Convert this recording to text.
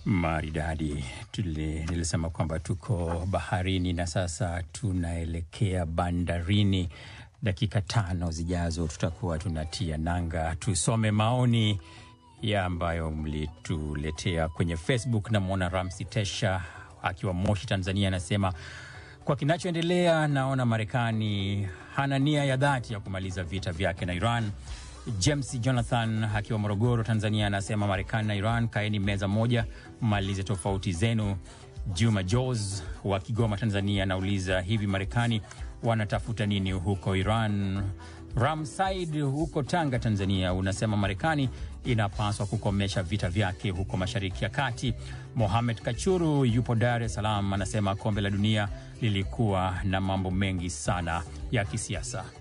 Maridadi. Tuli- Nilisema kwamba tuko baharini na sasa tunaelekea bandarini. Dakika tano zijazo tutakuwa tunatia nanga. Tusome maoni ya ambayo mlituletea kwenye Facebook. Namwona Ramsi Tesha akiwa Moshi, Tanzania, anasema kwa kinachoendelea, naona Marekani hana nia ya dhati ya kumaliza vita vyake na Iran. James Jonathan akiwa Morogoro, Tanzania, anasema Marekani na Iran kaeni meza moja, mmalize tofauti zenu. Juma Jos wa Kigoma, Tanzania, anauliza hivi Marekani wanatafuta nini huko Iran? Ramsaid huko Tanga, Tanzania, unasema Marekani inapaswa kukomesha vita vyake huko Mashariki ya Kati. Mohamed Kachuru yupo Dar es Salaam, anasema kombe la dunia lilikuwa na mambo mengi sana ya kisiasa.